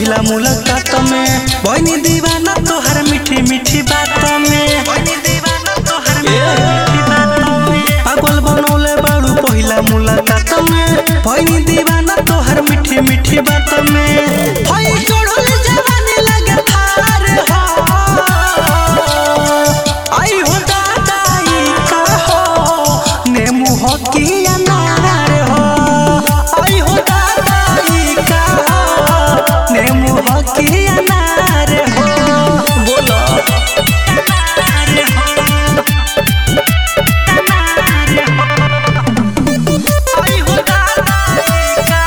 पहिला मुलाकात में बनी दीवाना तोहर मीठी मीठी बात में बनी दीवाना तोहर मीठी बात में पागल बनौले बाड़ू पहिला मुलाकात में बनी दीवाना तोहर मीठी मीठी बात में होई चढ़ल जवानी लगे थार हो आई हो दादा ई का हो नेमू हो की अनार हो आई हो दादा ई का हो नेमू हो की अनार हो बोलो अनार हो अनार हो आई हो दादा ई का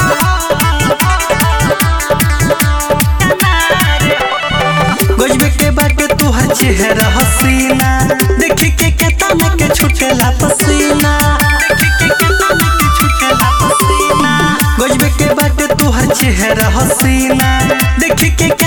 हो गजबे के बाटे तुहर चेहरा हसीना देखी के केतना के छुटेला पसीना देखी के केतना के छुटेला पसीना गजबे के बाटे तुहर चेहरा हसीना देखी के